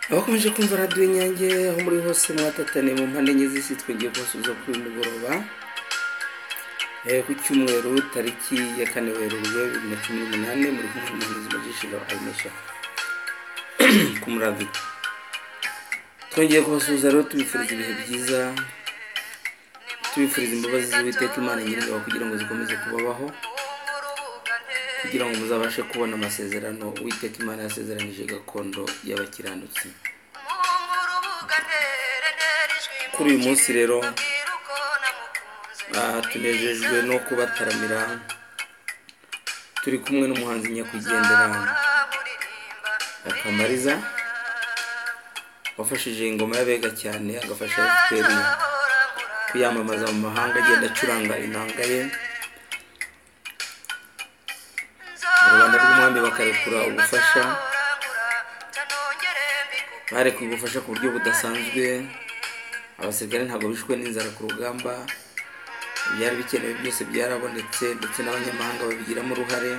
abakomeje kumva radiyo inyange aho muri hose mwatatane mu mpande enye z'isi twongeye kubasubiza kuri uyu mugoroba Eh, ku cyumweru tariki ya kane werurwe bibiri na cumi n'umunani muri kumwe n'umuhanzi magishiro ayinesha ku muravi twongeye kubasuhuza rero tubifuriza ibihe byiza tubifuriza imbabazi z'uwiteka imana nyir'ingabo kugira ngo zikomeze kubabaho kugira ngo muzabashe kubona amasezerano uwiteka imana yasezeranije gakondo y'abakiranutsi kuri uyu munsi rero Ah, tunejejwe no kubataramira turi kumwe n'umuhanzi nyakwigendera akamariza wafashije ingoma y'abega cyane agafasha fpr kuyamamaza mu mahanga agenda acuranga inanga ye rubanda rw'umwami bakarekura ubufasha barekuye ubufasha ku buryo budasanzwe abasirikare ntabwo bishwe n'inzara ku rugamba ibyari bikenewe byose byarabonetse ndetse n'abanyamahanga babigiramo uruhare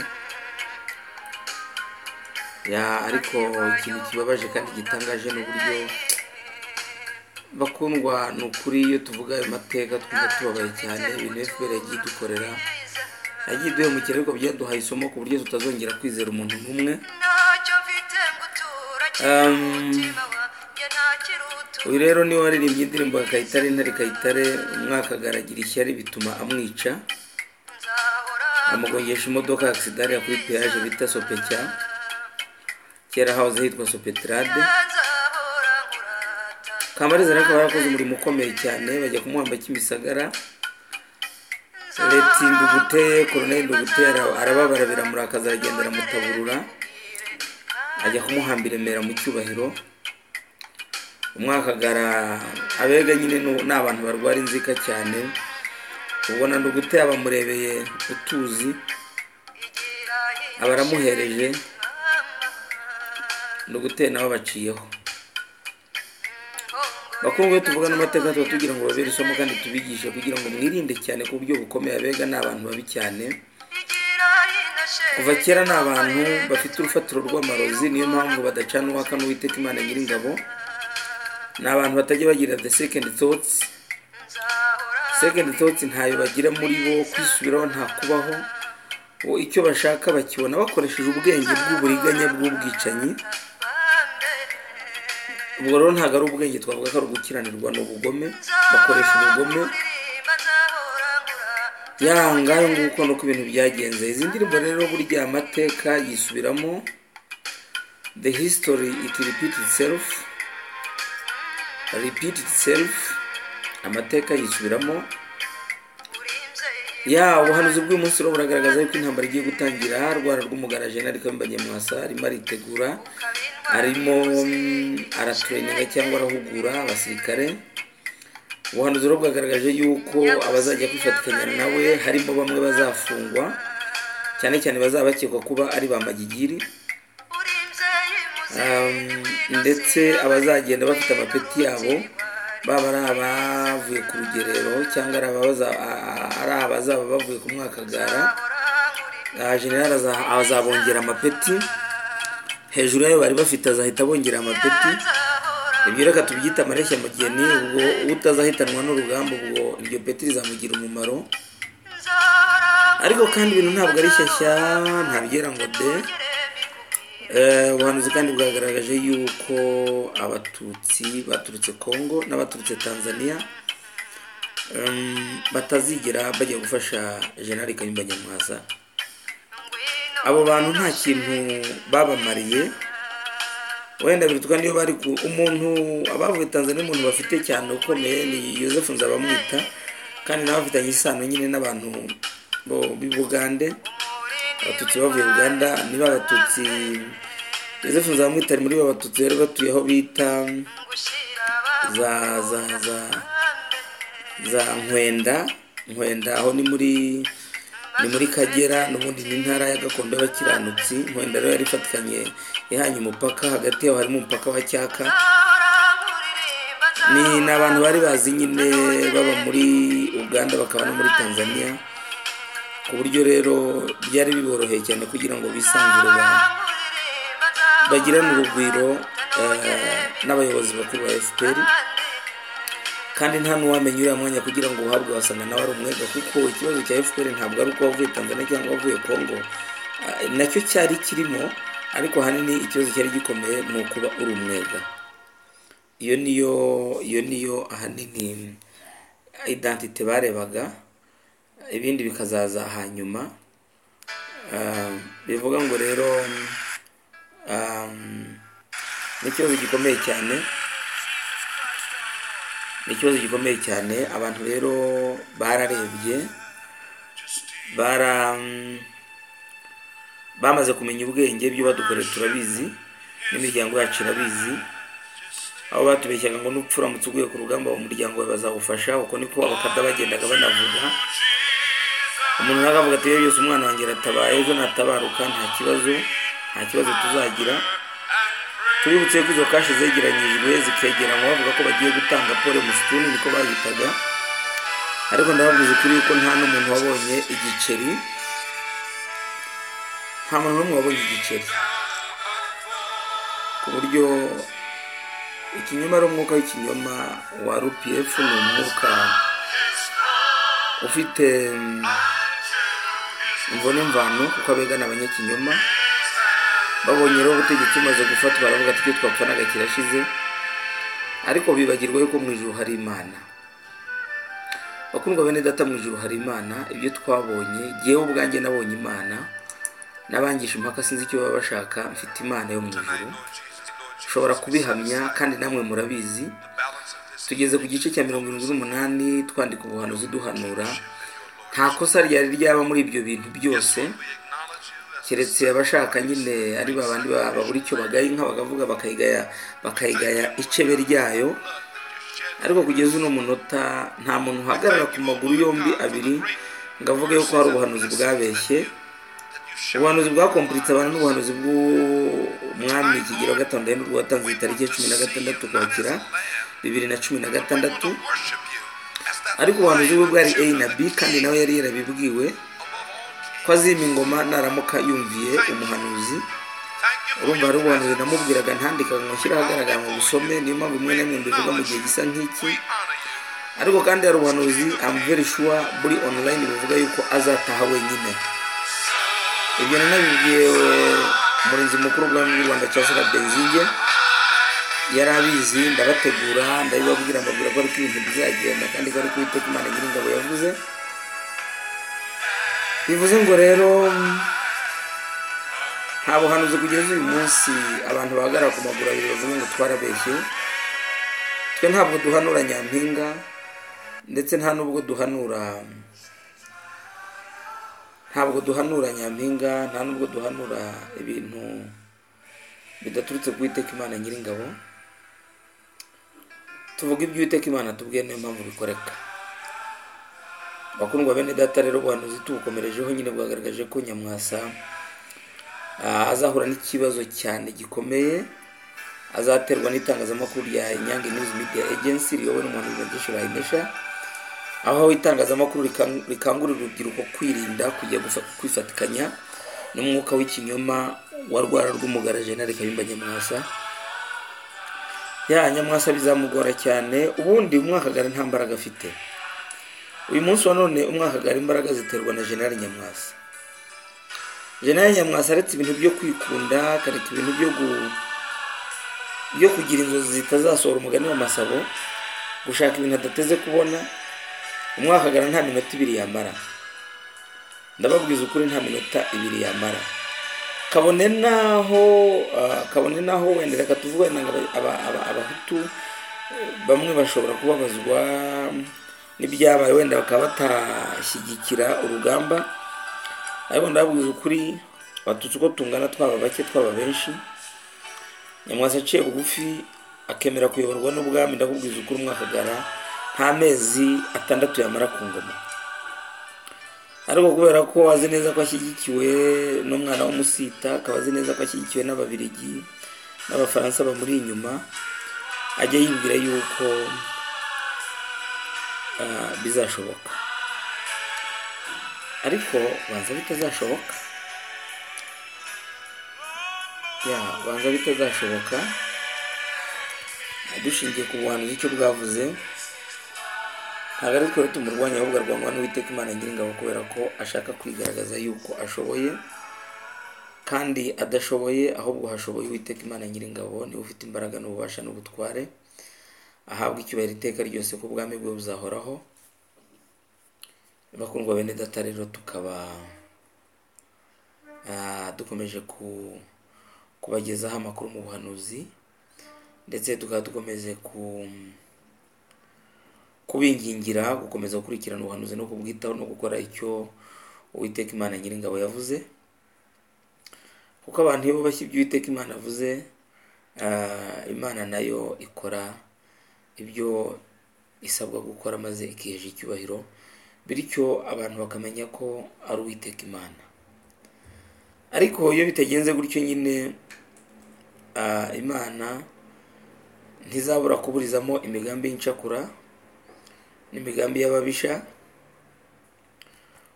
Ya, ariko ikintu kibabaje kandi gitangaje ni uburyo bakundwa ni ukuri iyo tuvuga ayo mateka twumva tubabaye cyane ibintu fpr yagiye idukorera yagiye iduhemukira ariko byaduhaye isomo ku buryo tutazongera kwizera umuntu n'umwe uyu rero niwe waririmbye indirimbo ya kayitare intare kayitare umwaka agaragira ishyari bituma amwica amugongesha imodoka akisidariya kuri peyaje bita sopecya kera hahoze hitwa sopetrade kamariza rero akaba yarakoze umurimo ukomeye cyane bajya kumuhamba kimisagara leta indugute koroneri indugute ara- arababara biramurakaza aragenda aramutaburura ajya kumuhamba i remera mu cyubahiro umwakagara abega nyine ni ni abantu barwara inzika cyane ubona ndugute abamurebeye utuzi aba aramuhereje ndugute nawe abaciyeho bakundwa iyo tuvugana amateka tuba tugira ngo babere isomo kandi tubigishe kugira ngo mwirinde cyane ku buryo bukomeye abega ni abantu babi cyane kuva kera ni abantu bafite urufatiro rw'amarozi niyo mpamvu badacana uwaka n'uwiteka imana nyir'ingabo ni abantu batajya bagira the second thoughts second thoughts ntayo bagira muri bo kwisubiraho nta kubaho bo icyo bashaka bakibona bakoresheje ubwenge bw'uburiganya bw'ubwicanyi ubwo rero ntabwo ari ubwenge twavuga ko ari ugukiranirwa ni ubugome bakoresha ubugome yangahe nguko nuko ibintu byagenze izi ndirimbo rero burya amateka yisubiramo the history it repeat itself repeat itself amateka yisubiramo ya ubuhanuzi bw'uyu munsi rero buragaragaza yuko intambara igiye gutangira rwara rw'umugara jenali kambanye mwasa arimo aritegura arimo mm, aratureninga cyangwa arahugura abasirikare ubuhanuzi rero bwagaragaje yuko abazajya kwifatikanya nawe harimo bamwe bazafungwa cyane cyane bazaba bakekwa kuba ari ba magigiri Um, ndetse abazagenda bafite amapeti yabo baba ari abavuye ku rugerero cyangwa ari ababaza- a- a- ari abazaba bavuye ku mwakagara Ah, generali aza- azabongera amapeti hejuru yayo bari bafite azahita abongera amapeti ibyo reka tubyita amareshya mugeni ubwo utazahitanwa n'urugamba ubwo iryo peti rizamugira umumaro ariko kandi ibintu ntabwo ari shyashya ntabyera ngo de Eh, ubuhanuzi kandi bwagaragaje yuko abatutsi baturutse kongo n'abaturutse tanzania em, batazigera bajya gufasha jenali kayumba nyamwasa abo bantu nta kintu babamariye wenda birutuka niyo bari ku umuntu abavuye tanzania umuntu bafite cyane ukomeye ni yosefu nzabamwita kandi nawe afitanye isano nyine n'abantu bo- b'i bugande abatutsi bavuye uganda niba abatutsi joseph nzamwitari muri bo abatutsi bari batuye aho bita za za za za nkwenda nkwenda aho ni muri ni muri kagera n'ubundi ni intara ya gakondo y'abakiranutsi nkwenda rero yari ifatikanye ihanye umupaka hagati yabo harimo umupaka wa cyaka ni ni abantu bari bazi nyine baba muri uganda bakaba no muri tanzania ku buryo rero byari biboroheye cyane kugira ngo bisanzure ba- bagirane urugwiro eh, n'abayobozi bakuru ba fpr kandi nta n'uwamenya uriya mwanya kugira ngo uhabwe wasanga nawe ari umwega kuko ikibazo cya fpr ntabwo ari uko wavuye tanzania cyangwa wavuye congo Ah, nacyo cyari kirimo ariko ahanini ikibazo cyari gikomeye ni ukuba uri umwega iyo niyo iyo niyo ahanini identite barebaga ibindi bikazaza hanyuma Ah, bivuga ngo rero ah, ni ikibazo gikomeye cyane ni ikibazo gikomeye cyane abantu rero bararebye bara bamaze kumenya ubwenge ibyo badukorera turabizi n'imiryango yacu irabizi aho batubeshyaga ngo n'upfa uramutse uguye ku rugamba umuryango wawe bazagufasha uko niko abakada bagendaga banavuga umuntu nawe akavuga ati "Yewe byose umwana wanjye aratabaye ejo natabaruka nta kibazo nta kibazo tuzagira tuributse ko izo kashi zegeranyijwe zikegeranywa bavuga ko bagiye gutanga pole musituni niko bayitaga ariko ndababwiza ukuri yuko nta n'umuntu wabonye igiceri nta muntu n'umwe wabonye igiceri ku buryo ikinyoma ari umwuka w'ikinyoma wa rpf ni umwuka ufite mm, imvune mvano kuko abegana abanyakinyoma babonye rero ubutegetsi bumaze gufatwa baravuga ati icyo twapfanaga kirashize ariko bibagirwa yuko mu ijuru hari imana bakundwa bene data mu ijuru hari imana ibyo twabonye jyewe ubwanjye nabonye imana n'abangisha impaka sinzi icyo baba bashaka mfite imana yo mu ijuru nshobora kubihamya kandi namwe murabizi tugeze ku gice cya mirongo irindwi n'umunani twandika ubuhanuzi duhanura nta kosa ryari ryaba muri ibyo bintu byose keretse abashaka nyine ari ba bandi ba- babura icyo bagaye inka bakavuga bakayigaya bakayigaya icebe ryayo ariko kugeza uno munota nta muntu uhagarara ku maguru yombi abiri ngo avuge yuko hari ubuhanuzi bwabeshye ubuhanuzi bwakomparitse abantu n'ubuhanuzi bw'umwami kigero gatanu ndahindurwa watanze itariki ya cumi na gatandatu ukwakira bibiri na cumi na gatandatu ariko ubuhanuzi bwe bwari a na b kandi nawe yari yarabibwiwe ko azima ingoma naramuka yumviye umuhanuzi urumva hari ubuhanuzi namubwiraga ntandikaga ngo nshyire ahagaragara ngo busome niyo mpamvu imwe na imwe mbivuga mu gihe gisa nk'iki ariko kandi hari ubuhanuzi amverishwa buri online buvuga yuko azataha wenyine ibyo nanabibwiye umurinzi mukuru w'ubwami bw'u rwanda cyasara benzinge yari abizi ndabategura ndabibabwira mbabwira ko ariko ibintu bizagenda kandi ko ariko uwiteka imana nyiringabo yavuze bivuze ngo rero nta buhanuzi kugeza uyu munsi abantu bahagarara ku maguru abiri bavuga ngo twarabeshye twe ntabwo duhanura nyampinga ndetse nta n'ubwo duhanura ntabwo duhanura nyampinga nta n'ubwo duhanura ibintu bidaturutse ku iteka imana nyiringabo tuvuga ibyo iteka imana tubwiye niyo mpamvu bikoreka bakundwa bene data rero ubuhanuzi tubukomerejeho nyine bwagaragaje ko nyamwasa ah, azahura n'ikibazo cyane gikomeye azaterwa n'itangazamakuru rya inyange news media agency riyobowe n'umuhanuzi Mugisha Rahinesha aho itangazamakuru rikang- rikangurira urubyiruko kwirinda kujya gufa- kwifatikanya n'umwuka w'ikinyoma wa rwara rw'umugara jenali kayumba nyamwasa ya nyamwasa bizamugora cyane ubundi umwakagari nta mbaraga afite uyu munsi wa none umwakagari imbaraga ziterwa na jenali nyamwasa jenali nyamwasa aretse ibintu byo kwikunda akareka ibintu byo gu- byo kugira inzozi zitazasohora umugani w'amasabo gushaka ibintu adateze kubona umwakagara nta minota ibiri yamara ndababwiza ukuri nta minota ibiri yamara kabone naho ah, kabone naho wenda reka tuvuge nanga aba- aba- aba- abahutu eh, bamwe bashobora kubabazwa n'ibyabaye wenda bakaba batashyigikira urugamba ariko ndababwiza ukuri abatutsi uko tungana twaba bake twaba benshi nyamwasa aciye bugufi akemera kuyoborwa n'ubwami ndakubwiza ukuri umwakagara nta mezi atandatu yamara ku ngoma ariko kubera ko azi neza ko ashyigikiwe n'umwana w'umusita akaba azi neza ko ashyigikiwe n'ababirigi n'abafaransa bamuri inyuma ajya yibwira yuko ah, bizashoboka ariko banza bitazashoboka ya banza bitazashoboka dushingiye ku buhanuzi icyo bwavuze ntabwo ari twe tumurwanya ahubwo arwangwa n'uwiteka imana nyiringabo kubera ko ashaka kwigaragaza yuko ashoboye kandi adashoboye ahubwo hashoboye uwiteka imana nyiringabo niwe ufite imbaraga n'ububasha n'ubutware ahabwa icyubahiro iteka ryose ko ubwami bwe buzahoraho bakundwa bene data rero tukaba ah, dukomeje ku- kubagezaho amakuru mu buhanuzi ndetse tukaba dukomeze ku- kubingingira gukomeza gukurikirana ubuhanuzi no kubwitaho no gukora icyo uwiteka imana nyiringabo yavuze kuko abantu iyo bubashye ibyo uwiteka imana yavuze ah, imana nayo ikora ibyo isabwa gukora maze ikihesha icyubahiro bityo abantu bakamenya ko ari uwiteka imana ariko iyo bitagenze gutyo nyine ah, imana ntizabura kuburizamo imigambi y'incakura n'imigambi y'ababisha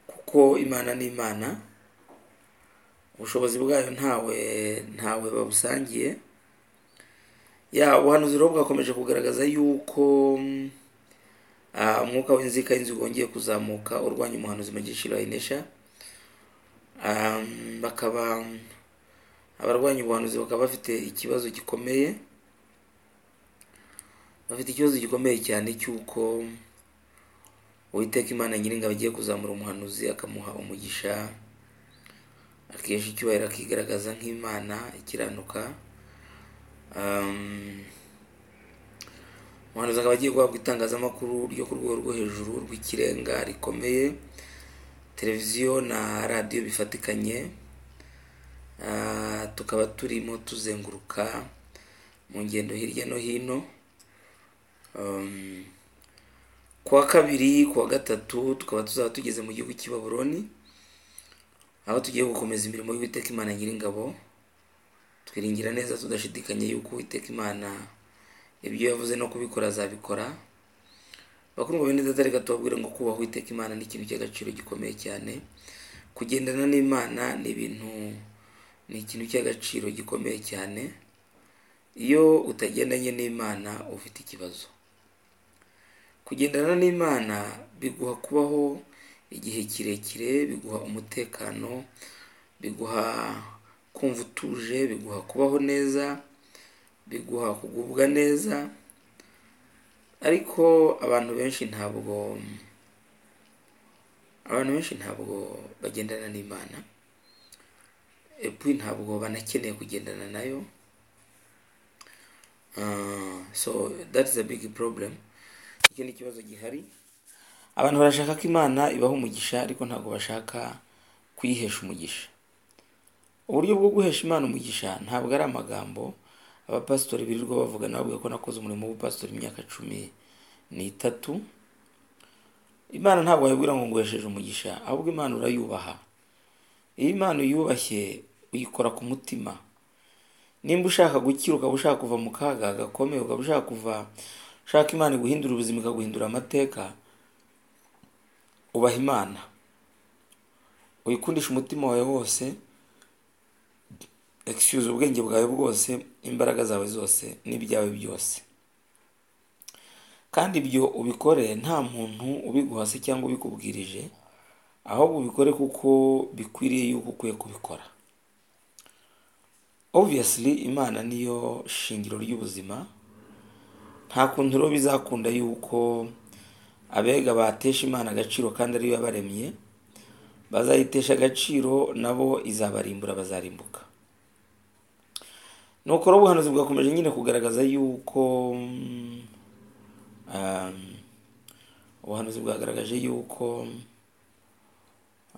kuko imana ni imana ubushobozi bwayo ntawe ntawe babusangiye ya ubuhanuzi rero bwakomeje kugaragaza yuko mm, ah, umwuka w'inzika y'inzu wongeye kuzamuka urwanya umuhanuzi mu giciro ayinesha bakaba abarwanya ubuhanuzi bakaba bafite ikibazo gikomeye bafite ikibazo gikomeye cyane cy'uko uwiteka imana nyiringabo agiye kuzamura umuhanuzi akamuha umugisha akesha icyubahiro akigaragaza nk'imana ikiranuka Um, umuhanuzi akaba agiye guhabwa itangazamakuru ryo ku rwego rwo hejuru rw'ikirenga rikomeye televiziyo na radiyo bifatikanye Ah, tukaba turimo tuzenguruka mu ngendo hirya no hino Um, ku wa kabiri ku wa gatatu tukaba tuzaba tugeze mu gihugu cy'i Babuloni aho tugiye gukomeza imirimo y'uwiteka imana nyiringabo twiringira neza tudashidikanya yuko uwiteka imana ibyo yavuze no kubikora azabikora bakundwa bene data reka tubabwire ngo kubaha uwiteka imana ni ikintu cy'agaciro gikomeye cyane kugendana n'imana ni ibintu ni ikintu cy'agaciro gikomeye cyane iyo utagendanye n'imana ufite ikibazo kugendana n'imana biguha kubaho igihe kirekire biguha umutekano biguha kumva utuje biguha kubaho neza biguha kugubwa neza ariko abantu benshi ntabwo abantu benshi ntabwo bagendana n'imana epuwi ntabwo banakeneye kugendana nayo Ah, so that is a big problem icyo ni ikibazo gihari abantu barashaka ko imana ibaha umugisha ariko ntabwo bashaka kuyihesha umugisha uburyo bwo guhesha imana umugisha ntabwo ari amagambo abapasitori birirwa bavugana bavuga ko nakoze umurimo w'ubupasitori imyaka cumi n'itatu imana ntabwo wayibwira ngo nguhesheje umugisha ahubwo imana urayubaha iyo imana uyubashye uyikora ku mutima nimba ushaka gukira ukaba ushaka kuva mu kaga gakomeye ukaba ushaka kuva ushaka imana guhindura ubuzima ikaguhindura amateka ubaha imana uyikundisha umutima wawe wose excuse ubwenge bwawe bwose imbaraga zawe zose n'ibyawe byose kandi ibyo ubikore nta muntu ubiguhase cyangwa ubikubwirije ahubwo ubikore kuko bikwiriye yuko ukwiye kubikora obviously imana niyo shingiro ry'ubuzima nta kuntu rero bizakunda yuko abega batesha imana agaciro kandi ariyo yabaremye bazayitesha agaciro nabo izabarimbura bazarimbuka nuko rero ubuhanuzi bwakomeje nyine kugaragaza yuko mm, um, ubuhanuzi bwagaragaje yuko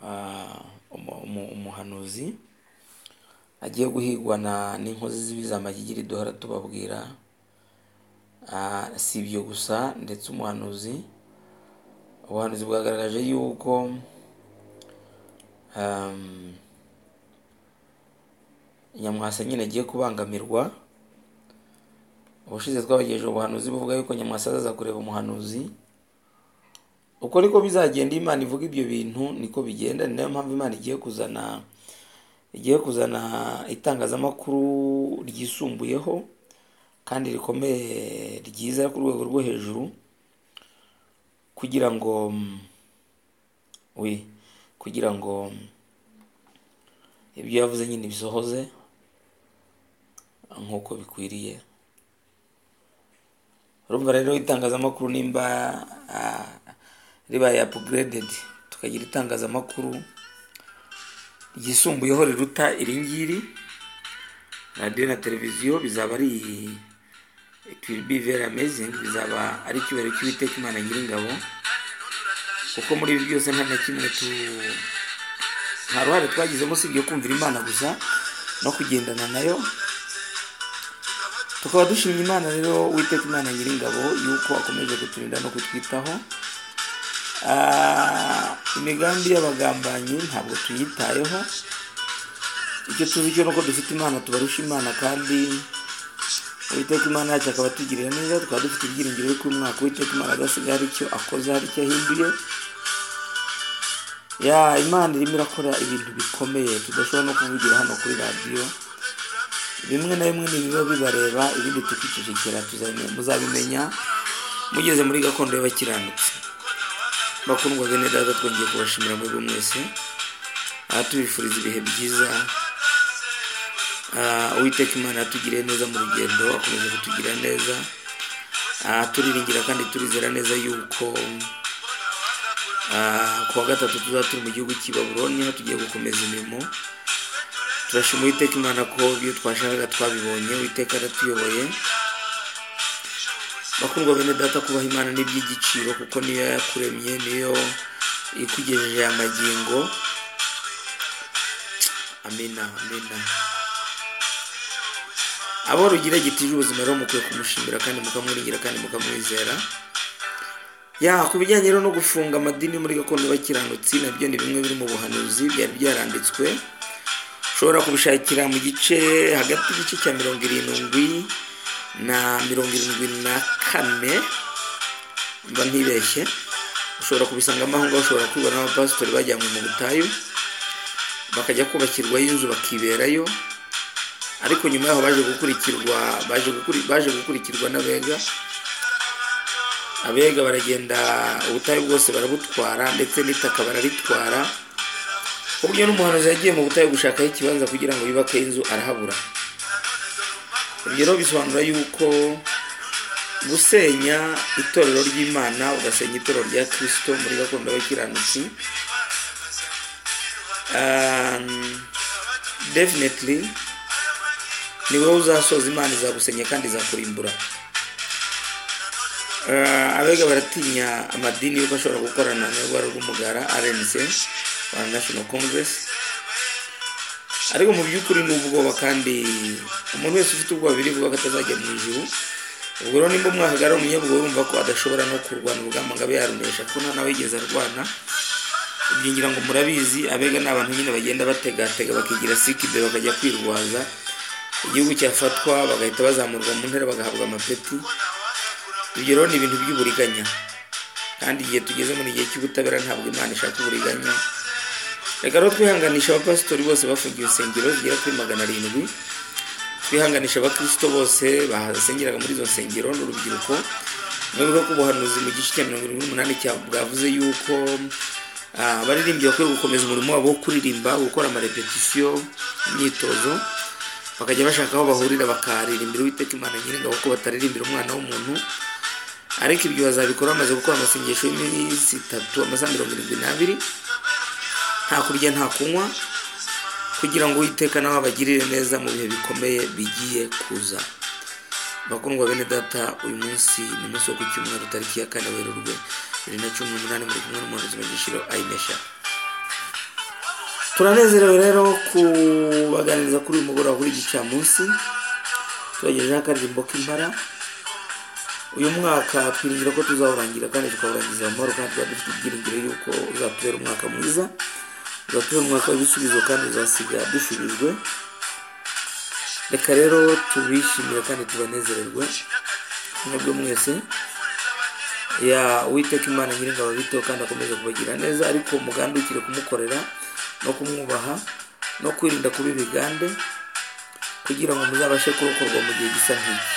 ah, umu- umu- umuhanuzi agiye guhigwa na n'inkozi z'ibibi z'amayigiri duhora tubabwira Ah, si ibyo gusa ndetse umuhanuzi ubuhanuzi bwagaragaje yuko um, nyamwasa nyine agiye kubangamirwa ubushize twabagejeje ubuhanuzi buvuga yuko nyamwasa azaza kureba umuhanuzi uko niko bizagenda iyo imana ivuga ibyo bintu niko bigenda ni nayo mpamvu imana igiye kuzana igiye kuzana itangazamakuru ryisumbuyeho kandi rikomeye ryiza ku rwego rwo hejuru kugira ngo mm, we kugira ngo mm, ibyo yavuze nyine bisohoze nk'uko bikwiriye urumva rero itangazamakuru nimba ah, ribaye upgraded tukagira itangazamakuru ryisumbuyeho riruta iringiri radiyo na televiziyo bizaba ari it will be very amazing bizaba ari icyubahiro cy'uwiteka imana nyiringabo kuko muri ibi byose nta na kimwe tu nta ruhare twagizemo usibye kumvira imana gusa no kugendana nayo tukaba dushimye imana rero uwiteka imana nyiringabo yuko akomeje kuturinda no kutwitaho Ah, imigambi y'abagambanyi ntabwo tuyitayeho icyo tuzi cyo ni uko dufite imana tubarusha imana kandi uwiteka imana yacu akaba atugirira neza tukaba dufite ibyiringiro yuko uyu mwaka uwiteka imana adasigaye hari icyo akoze hari icyo ahinduye ya imana irimo irakora ibintu bikomeye tudashobora no kuvugira hano kuri radiyo bimwe na bimwe ni ibiba bibareba ibindi tukicecekera tuzabime- muzabimenya mugeze muri gakondo y'abakiranutsi bakundwa bene data twongeye kubashimira muri buri mwese aha tubifuriza ibihe byiza Ah, uwiteka imana yatugiriye neza mu rugendo akomeza kutugira neza Ah, turiringira kandi turizera neza yuko ah, ku wa gatatu tuzaba turi mu gihugu cy'i baburoni aho tugiye gukomeza imirimo turashima uwiteka imana ko ibyo twashakaga twabibonye uwiteka aratuyoboye bakundwa bene data kubaha imana n'iby'igiciro kuko niyo yakuremye niyo ikugejeje aya magingo amina amina abo rugira gitije ubuzima rero mukwiye kumushimira kandi mukamwiringira kandi mukamwizera ya ku bijyanye rero no gufunga amadini muri gakondo bakiranutsi nabyo ni bimwe biri mu buhanuzi byari byaranditswe ushobora kubishakira mu gice hagati y'igice cya mirongo irindwi na mirongo irindwi na kane mba ntibeshye ushobora kubisangamo aho ngaho ushobora kubibona abapasitori bajyanywe mu butayu bakajya kubakirwayo inzu bakiberayo ariko nyuma yaho baje gukurikirwa baje gukuri- baje gukurikirwa n'abega abega baragenda ubutayu bwose barabutwara ndetse n'itaka bararitwara ku buryo n'umuhanuzi yagiye mu butayu gushakaho ikibanza kugira ngo yubake inzu arahabura ibyo rero bisobanura yuko gusenya itorero ry'imana ugasenya itorero rya kirisito muri gakondo y'abakiranutsi um, definitely ni wowe uzasoza imana izagusenya kandi izakurimbura Ah, abega baratinya amadini yuko ashobora gukorana n'urwara rw'umugara rnc rwanda national congress ariko mu by'ukuri ni ubwoba kandi umuntu wese ufite ubwoba biri bwoko atazajya mu ijuru ubwo rero nimba umwahagarara umunyabwoba urumva ko adashobora no kurwana urugamba ngo abe yarunesha kuko nta nawe yigeze arwana ibyo ngira ngo murabizi abega ni abantu nyine bagenda bategatega bakigira sikibe bakajya kwirwaza igihugu cyafatwa bagahita bazamurwa mu ntera bagahabwa amapeti ibyo rero ni ibintu by'uburiganya kandi igihe tugeze muri igihe cy'ubutabera ntabwo imana ishaka uburiganya reka rero twihanganisha abapasitori bose bafungiwe insengero zigera kuri magana arindwi twihanganisha abakirisito bose basengeraga muri izo nsengero n'urubyiruko nubwo ko ubuhanuzi mu gice cya mirongo irindwi n'umunani cya- bwavuze yuko ah, abaririmbyi bakwiye gukomeza umurimo wabo wo kuririmba gukora amarepetisiyo imyitozo bakajya bashaka aho bahurira bakaririmbira uwiteka imana nyiringabo ko bataririmbira umwana w'umuntu ariko ibyo bazabikora bamaze gukora amasengesho y'iminsi itatu amasaha mirongo irindwi n'abiri nta kurya nta kunywa kugira ngo uwiteka nawe abagirire neza mu bihe bikomeye bigiye kuza bakundwa bene data uyu munsi ni umunsi wo ku cyumweru tariki ya kane werurwe bibiri na cumi n'umunani muri kumwe n'umuntu ubuzima gishiro ayimesha turanezerewe rero kubaganiriza kuri uyu mugoroba kuri gicamunsi tubagejejeho akaririmbo k'impara uyu mwaka twiringira ko tuzawurangira kandi tukawurangiza amahoro kandi tuba dufite ibyiringiro yuko uzatubera umwaka mwiza uzatubera umwaka w'ibisubizo kandi uzasiga dushubijwe reka rero tubishimire kandi tubanezererwe mwebwe mwese ya uwiteka imana nyiringabo biteho kandi akomeze kubagira neza ariko mugandukire kumukorera no kumwubaha no kwirinda kuba ibigande kugira ngo muzabashe kurokorwa mu gihe gisa nk'iki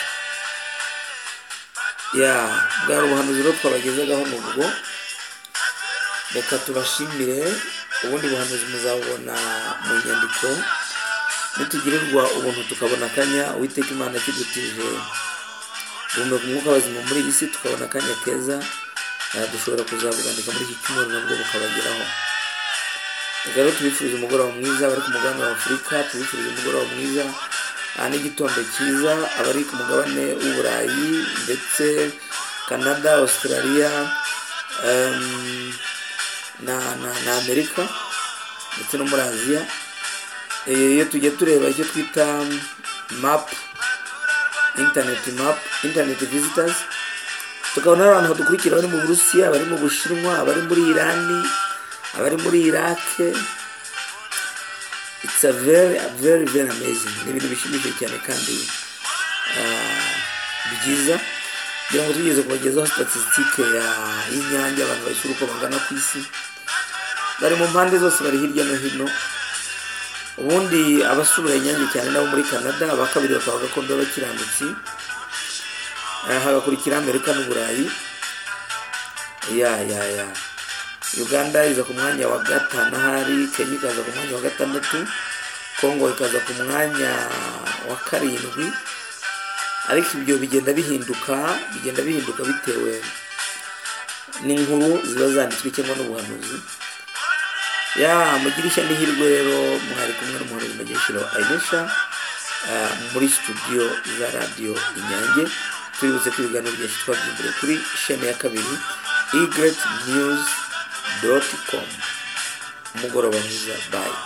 ya bwari ubuhanuzi rero twabagezegaho ni ubwo reka tubashimire ubundi buhanuzi muzabubona mu nyandiko nitugirirwa ubuntu tukabona akanya uwiteka imana kidutije guhumeka umwuka w'abazima muri iyi si tukabona akanya keza aha dushobora kuzabugandika muri iki cyumweru nabwo bukabageraho reka rero tubifurize umugoroba mwiza abari ku mugabane wa afurika tubifurize umugoroba mwiza aha n'igitondo cyiza abari ku mugabane w'uburayi ndetse canada australia em, na na na amerika ndetse no muri aziya Eh, iyo tujya tureba icyo twita mapu interineti mapu interineti visitazi tukabona hari abantu badukurikira bari mu burusiya abari mu bushinwa abari muri irani abari muri irake it's a very very very amazing ni ibintu bishimishije cyane kandi ah, byiza kugira ngo tugeze kubagezaho statisitike ya- y'inyange abantu bashyura uko bangana ku isi bari mu mpande zose bari hirya no hino ubundi abasura inyange cyane nabo muri canada aba kabiri bakaba gakondo b'abakiranutsi Eh, hagakurikira amerika n'uburayi ya ya ya uganda iza ku mwanya wa gatanu ahari kenya ikaza ku mwanya wa gatandatu kongo ikaza ku mwanya wa karindwi ariko ibyo bigenda bihinduka bigenda bihinduka bitewe n'inkuru ziba zanditswe cyangwa n'ubuhanuzi ya mugire ishya n'ihirwe rero mwari kumwe n'umuhoro w'imageshiro ayinesha muri studio za radiyo inyange tubibutse ko ibiganiro byacu twabyimbure kuri shene ya kabiri igret news doti komu umugoroba mwiza bayi